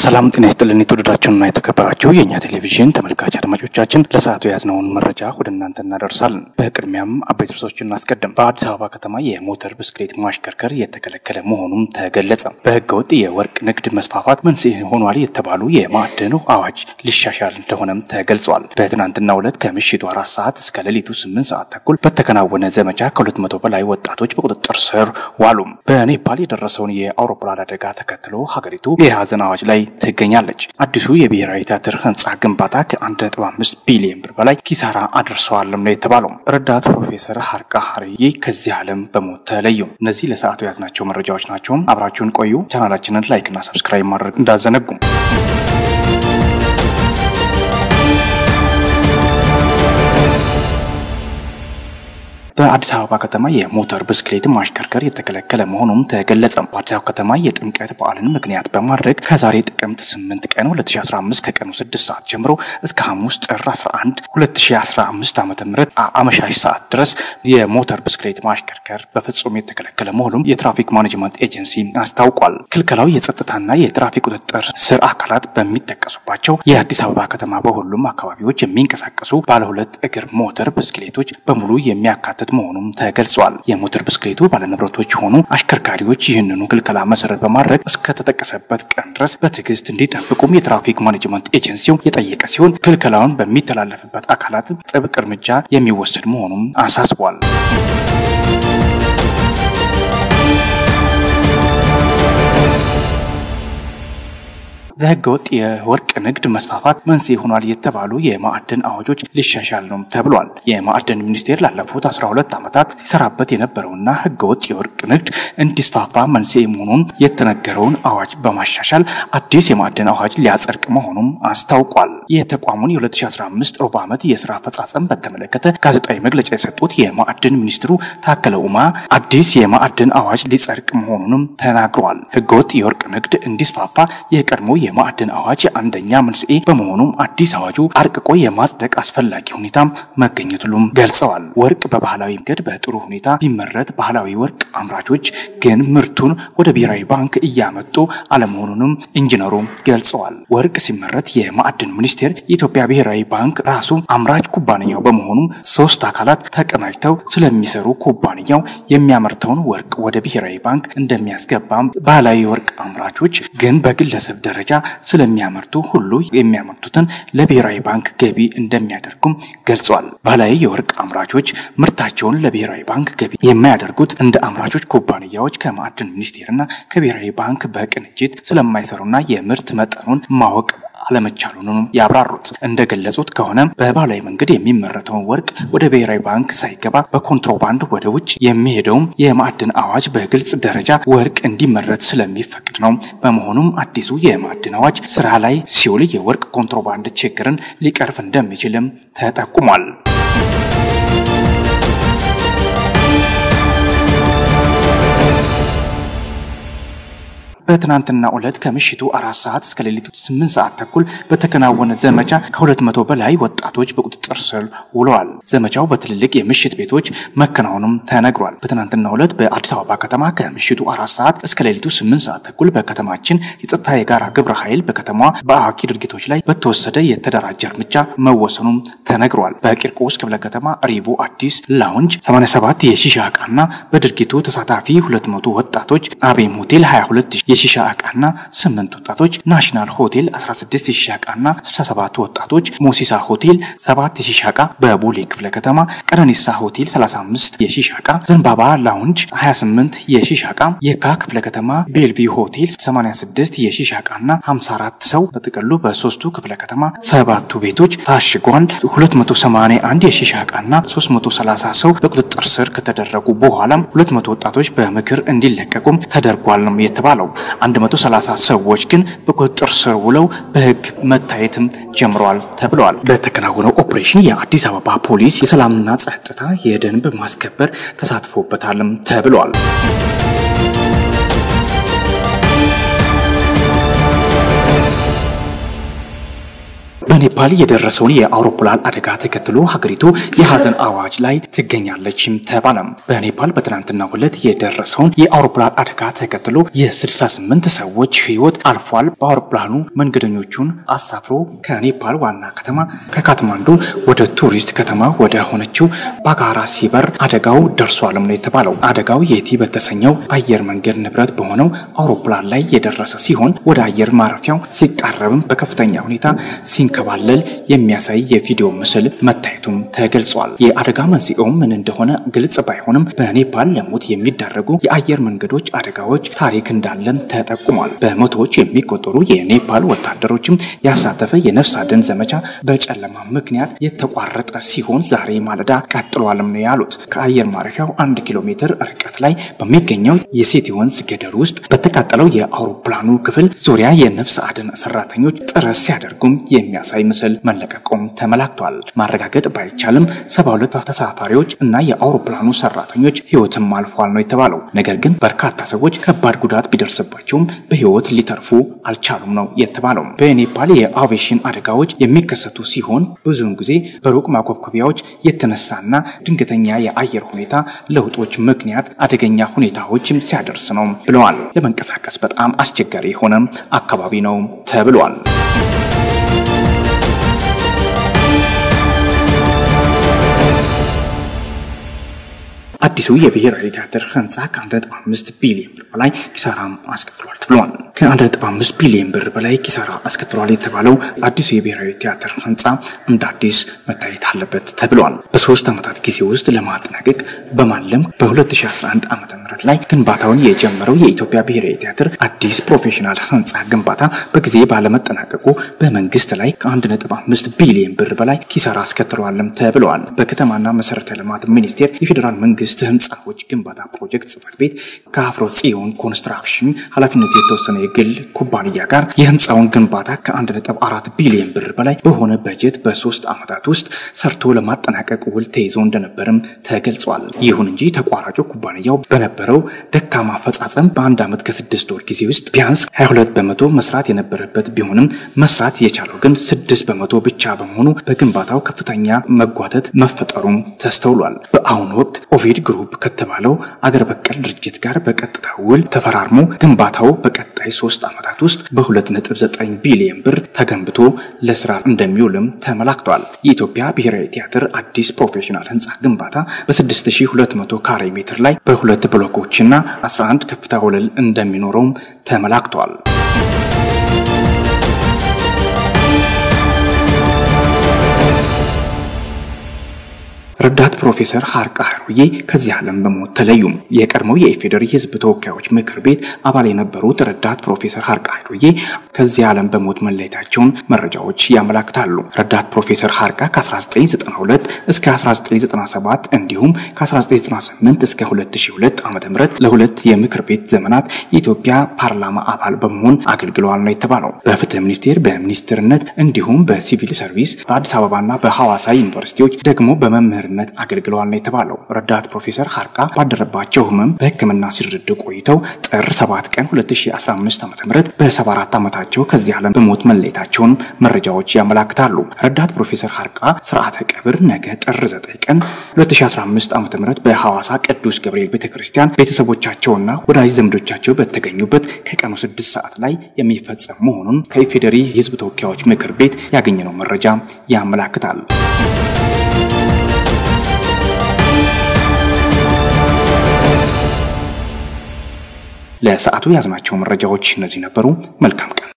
ሰላም ጤና ይስጥልን። የተወደዳችሁና የተከበራችሁ የእኛ ቴሌቪዥን ተመልካች አድማጮቻችን ለሰዓቱ የያዝነውን መረጃ ወደ እናንተ እናደርሳለን። በቅድሚያም አበይት ርዕሶችን እናስቀድም። በአዲስ አበባ ከተማ የሞተር ብስክሌት ማሽከርከር የተከለከለ መሆኑም ተገለጸ። በህገወጥ የወርቅ ንግድ መስፋፋት መንስኤ ሆኗል የተባሉ የማዕድን አዋጅ ሊሻሻል እንደሆነም ተገልጿል። በትናንትናው ዕለት ከምሽቱ አራት ሰዓት እስከ ሌሊቱ ስምንት ሰዓት ተኩል በተከናወነ ዘመቻ ከሁለት መቶ በላይ ወጣቶች በቁጥጥር ስር ዋሉ። በኔፓል የደረሰውን የአውሮፕላን አደጋ ተከትሎ ሀገሪቱ የሀዘን አዋጅ ላይ ትገኛለች። አዲሱ የብሔራዊ ቲያትር ህንፃ ግንባታ ከ1.5 ቢሊዮን ብር በላይ ኪሳራ አድርሰዋልም ነው የተባለው። ረዳት ፕሮፌሰር ሀርቃ ሀርዬ ከዚህ ዓለም በሞት ተለዩ። እነዚህ ለሰዓቱ የያዝናቸው መረጃዎች ናቸው። አብራችሁን ቆዩ። ቻናላችንን ላይክና ሰብስክራይብ ማድረግ እንዳዘነጉም በአዲስ አበባ ከተማ የሞተር ብስክሌት ማሽከርከር የተከለከለ መሆኑም ተገለጸ። በአዲስ አበባ ከተማ የጥምቀት በዓልን ምክንያት በማድረግ ከዛሬ ጥቅምት 8 ቀን 2015 ከቀኑ 6 ሰዓት ጀምሮ እስከ ሐሙስ ጥር 11 2015 ዓ ም አመሻሽ ሰዓት ድረስ የሞተር ብስክሌት ማሽከርከር በፍጹም የተከለከለ መሆኑም የትራፊክ ማኔጅመንት ኤጀንሲ አስታውቋል። ክልከላው የጸጥታና የትራፊክ ቁጥጥር ስር አካላት በሚጠቀሱባቸው የአዲስ አበባ ከተማ በሁሉም አካባቢዎች የሚንቀሳቀሱ ባለሁለት እግር ሞተር ብስክሌቶች በሙሉ የሚያካትት መሆኑም ተገልጿል። የሞተር ብስክሌቱ ባለንብረቶች የሆኑ አሽከርካሪዎች ይህንኑ ክልከላ መሰረት በማድረግ እስከተጠቀሰበት ቀን ድረስ በትዕግስት እንዲጠብቁም የትራፊክ ማኔጅመንት ኤጀንሲው የጠየቀ ሲሆን ክልከላውን በሚተላለፍበት አካላት ጥብቅ እርምጃ የሚወሰድ መሆኑም አሳስቧል። በህገ ወጥ የወርቅ ንግድ መስፋፋት መንስኤ ሆኗል የተባሉ የማዕድን አዋጆች ሊሻሻል ነው ተብሏል። የማዕድን ሚኒስቴር ላለፉት 12 ዓመታት ሲሰራበት የነበረውና ህገ ወጥ የወርቅ ንግድ እንዲስፋፋ መንስኤ መሆኑን የተነገረውን አዋጅ በማሻሻል አዲስ የማዕድን አዋጅ ሊያጸድቅ መሆኑም አስታውቋል። የተቋሙን የ2015 ሩብ ዓመት የስራ አፈጻጸም በተመለከተ ጋዜጣዊ መግለጫ የሰጡት የማዕድን ሚኒስትሩ ታከለ ኡማ አዲስ የማዕድን አዋጅ ሊጸድቅ መሆኑንም ተናግረዋል። ህገወጥ የወርቅ ንግድ እንዲስፋፋ የቀድሞ የማዕድን አዋጅ አንደኛ መንስኤ በመሆኑም አዲስ አዋጁ አርቅቆ የማጽደቅ አስፈላጊ ሁኔታ መገኘቱንም ገልጸዋል። ወርቅ በባህላዊ መንገድ በጥሩ ሁኔታ ቢመረት ባህላዊ ወርቅ አምራቾች ግን ምርቱን ወደ ብሔራዊ ባንክ እያመጡ አለመሆኑንም ኢንጂነሩ ገልጸዋል። ወርቅ ሲመረት የማዕድን ሚኒስቴር የኢትዮጵያ ብሔራዊ ባንክ ራሱ አምራች ኩባንያው በመሆኑም ሶስት አካላት ተቀናጅተው ስለሚሰሩ ኩባንያው የሚያመርተውን ወርቅ ወደ ብሔራዊ ባንክ እንደሚያስገባም ባህላዊ ወርቅ አምራቾች ግን በግለሰብ ደረጃ ስለሚያመርቱ ሁሉ የሚያመርቱትን ለብሔራዊ ባንክ ገቢ እንደሚያደርጉም ገልጸዋል። ባህላዊ የወርቅ አምራቾች ምርታቸውን ለብሔራዊ ባንክ ገቢ የማያደርጉት እንደ አምራቾች ኩባንያዎች ከማዕድን ሚኒስቴርና ከብሔራዊ ባንክ በቅንጅት ስለማይሰሩና የምርት መጠኑን ማወቅ አለመቻሉንም ያብራሩት እንደገለጹት ከሆነ በባህላዊ መንገድ የሚመረተውን ወርቅ ወደ ብሔራዊ ባንክ ሳይገባ በኮንትሮባንድ ወደ ውጭ የሚሄደውም የማዕድን አዋጅ በግልጽ ደረጃ ወርቅ እንዲመረት ስለሚፈቅድ ነው። በመሆኑም አዲሱ የማዕድን አዋጅ ስራ ላይ ሲውል የወርቅ ኮንትሮባንድ ችግርን ሊቀርፍ እንደሚችልም ተጠቁሟል። በትናንትና ዕለት ከምሽቱ አራት ሰዓት እስከ ሌሊቱ ስምንት ሰዓት ተኩል በተከናወነ ዘመቻ ከሁለት መቶ በላይ ወጣቶች በቁጥጥር ስር ውለዋል። ዘመቻው በትልልቅ የምሽት ቤቶች መከናወኑም ተነግሯል። በትናንትና ዕለት በአዲስ አበባ ከተማ ከምሽቱ አራት ሰዓት እስከ ሌሊቱ ስምንት ሰዓት ተኩል በከተማችን የጸጥታ የጋራ ግብረ ኃይል በከተማዋ በአዋኪ ድርጊቶች ላይ በተወሰደ የተደራጀ እርምጃ መወሰኑም ተነግሯል። በቂርቆስ ክፍለ ከተማ ሪቮ አዲስ ላውንጅ 87 የሺሻ ዕቃና በድርጊቱ ተሳታፊ 200 ወጣቶች አቤም ሆቴል 22 የሺሻ ዕቃና 8 ወጣቶች ናሽናል ሆቴል 16 የሺሻ ዕቃና 67 ወጣቶች ሞሲሳ ሆቴል 7 የሺሻ ዕቃ በቦሌ ክፍለ ከተማ ቀነኒሳ ሆቴል 35 የሺሻ ዕቃ ዘንባባ ላውንጅ 28 የሺሻ ዕቃ የካ ክፍለ ከተማ ቤልቪ ሆቴል 86 የሺሻ ዕቃና 54 ሰው በጥቅሉ በሶስቱ ክፍለ ከተማ ሰባቱ ቤቶች ታሽጓል። 281 የሺሻ ዕቃና 330 ሰው በቁጥጥር ስር ከተደረጉ በኋላም 200 ወጣቶች በምክር እንዲለቀቁም ተደርጓል ነው የተባለው። 130 ሰዎች ግን በቁጥጥር ስር ውለው በሕግ መታየትም ጀምረዋል ተብለዋል። በተከናወነው ኦፕሬሽን የአዲስ አበባ ፖሊስ የሰላምና ጸጥታ የደንብ ማስከበር ተሳትፎበታልም ተብለዋል። በኔፓል የደረሰውን የአውሮፕላን አደጋ ተከትሎ ሀገሪቱ የሀዘን አዋጅ ላይ ትገኛለችም ተባለም። በኔፓል በትናንትናው ዕለት የደረሰውን የአውሮፕላን አደጋ ተከትሎ የ68 ሰዎች ሕይወት አልፏል። በአውሮፕላኑ መንገደኞቹን አሳፍሮ ከኔፓል ዋና ከተማ ከካትማንዱ ወደ ቱሪስት ከተማ ወደ ሆነችው ባጋራ ሲበር አደጋው ደርሷልም ነው የተባለው። አደጋው የቲ በተሰኘው አየር መንገድ ንብረት በሆነው አውሮፕላን ላይ የደረሰ ሲሆን ወደ አየር ማረፊያው ሲቃረብም በከፍተኛ ሁኔታ ሲንከባለል የሚያሳይ የቪዲዮ ምስል መታየቱም ተገልጿል። የአደጋ መንስኤውም ምን እንደሆነ ግልጽ ባይሆንም በኔፓል ለሞት የሚዳረጉ የአየር መንገዶች አደጋዎች ታሪክ እንዳለም ተጠቁሟል። በመቶዎች የሚቆጠሩ የኔፓል ወታደሮችም ያሳተፈ የነፍስ አድን ዘመቻ በጨለማ ምክንያት የተቋረጠ ሲሆን ዛሬ ማለዳ ቀጥሏልም ነው ያሉት። ከአየር ማረፊያው አንድ ኪሎ ሜትር ርቀት ላይ በሚገኘው የሴቲ ወንዝ ገደል ውስጥ በተቃጠለው የአውሮፕላኑ ክፍል ዙሪያ የነፍስ አድን ሰራተኞች ጥረት ሲያደርጉም የሚያሳይ ምስል መለቀቁም ተመላክቷል። ማረጋገጥ ባይቻልም ሰባ ሁለት ተሳፋሪዎች እና የአውሮፕላኑ ሰራተኞች ህይወትም አልፏል ነው የተባለው። ነገር ግን በርካታ ሰዎች ከባድ ጉዳት ቢደርስባቸውም በህይወት ሊተርፉ አልቻሉም ነው የተባለው። በኔፓል የአቪዬሽን አደጋዎች የሚከሰቱ ሲሆን ብዙውን ጊዜ በሩቅ ማኮብኮቢያዎች የተነሳና ድንገተኛ የአየር ሁኔታ ለውጦች ምክንያት አደገኛ ሁኔታዎችም ሲያደርስ ነው ብለዋል። ለመንቀሳቀስ በጣም አስቸጋሪ የሆነ አካባቢ ነው ተብሏል። አዲሱ የብሔራዊ ቲያትር ህንፃ ከ1.5 ቢሊዮን ብር በላይ ኪሳራ አስከትሏል ተብሏል። ከ1.5 ቢሊዮን ብር በላይ ኪሳራ አስከትሏል የተባለው አዲሱ የብሔራዊ ቲያትር ህንፃ እንደ አዲስ መታየት አለበት ተብሏል። በሶስት ዓመታት ጊዜ ውስጥ ለማጠናቀቅ በማለም በ2011 ዓ ም ላይ ግንባታውን የጀመረው የኢትዮጵያ ብሔራዊ ቲያትር አዲስ ፕሮፌሽናል ህንፃ ግንባታ በጊዜ ባለመጠናቀቁ በመንግስት ላይ ከ1.5 ቢሊዮን ብር በላይ ኪሳራ አስከትሏልም ተብለዋል። በከተማና መሰረተ ልማት ሚኒስቴር የፌዴራል መንግስት ህንፃዎች ግንባታ ፕሮጀክት ጽህፈት ቤት ከአፍሮ ጽዮን ኮንስትራክሽን ኃላፊነቱ የተወሰነ የግል ኩባንያ ጋር የህንፃውን ግንባታ ከ1.4 ቢሊዮን ብር በላይ በሆነ በጀት በሶስት ዓመታት ውስጥ ሰርቶ ለማጠናቀቅ ውል ተይዞ እንደነበርም ተገልጿል። ይሁን እንጂ ተቋራጩ ኩባንያው በነበረው ደካማ አፈጻጸም በአንድ ዓመት ከስድስት ወር ጊዜ ውስጥ ቢያንስ 22 በመቶ መስራት የነበረበት ቢሆንም መስራት የቻለው ግን ስድስት በመቶ ብቻ በመሆኑ በግንባታው ከፍተኛ መጓተት መፈጠሩም ተስተውሏል። በአሁኑ ወቅት ኦቪድ ግሩፕ ከተባለው አገር በቀል ድርጅት ጋር በቀጥታ ውል ተፈራርሞ ግንባታው በቀጣይ ሶስት ዓመታት ውስጥ በ2.9 ቢሊዮን ብር ተገንብቶ ለስራ እንደሚውልም ተመላክቷል። የኢትዮጵያ ብሔራዊ ቲያትር አዲስ ፕሮፌሽናል ህንፃ ግንባታ በ6200 ካሬ ሜትር ላይ በሁለት ብሎኮችና 11 ከፍታ ወለል እንደሚኖረውም ተመላክቷል። ረዳት ፕሮፌሰር ሀርቃ ሀሩዬ ከዚህ ዓለም በሞት ተለዩ። የቀድሞው የኢፌዴሪ ህዝብ ተወካዮች ምክር ቤት አባል የነበሩት ረዳት ፕሮፌሰር ሀርቃ ሀሩዬ ከዚህ ዓለም በሞት መለየታቸውን መረጃዎች ያመላክታሉ። ረዳት ፕሮፌሰር ሀርቃ ከ1992 እስከ 1997 እንዲሁም ከ1998 እስከ 2002 ዓ ም ለሁለት የምክር ቤት ዘመናት የኢትዮጵያ ፓርላማ አባል በመሆን አገልግለዋል ነው የተባለው። በፍትህ ሚኒስቴር በሚኒስትርነት እንዲሁም በሲቪል ሰርቪስ በአዲስ አበባና በሐዋሳ ዩኒቨርሲቲዎች ደግሞ በመምህር ነት አገልግለዋል ነው የተባለው። ረዳት ፕሮፌሰር ሀርቃ ባደረባቸው ህመም በሕክምና ሲረዱ ቆይተው ጥር 7 ቀን 2015 ዓ ም በ74 ዓመታቸው ከዚህ ዓለም በሞት መለየታቸውን መረጃዎች ያመላክታሉ። ረዳት ፕሮፌሰር ሀርቃ ስርዓተ ቀብር ነገ ጥር 9 ቀን 2015 ዓ ም በሐዋሳ ቅዱስ ገብርኤል ቤተ ክርስቲያን ቤተሰቦቻቸውና ወዳጅ ዘመዶቻቸው በተገኙበት ከቀኑ 6 ሰዓት ላይ የሚፈጸም መሆኑን ከኢፌዴሪ የህዝብ ተወካዮች ምክር ቤት ያገኘነው መረጃ ያመላክታል። ለሰዓቱ ያዝናቸው መረጃዎች እነዚህ ነበሩ። መልካም ቀን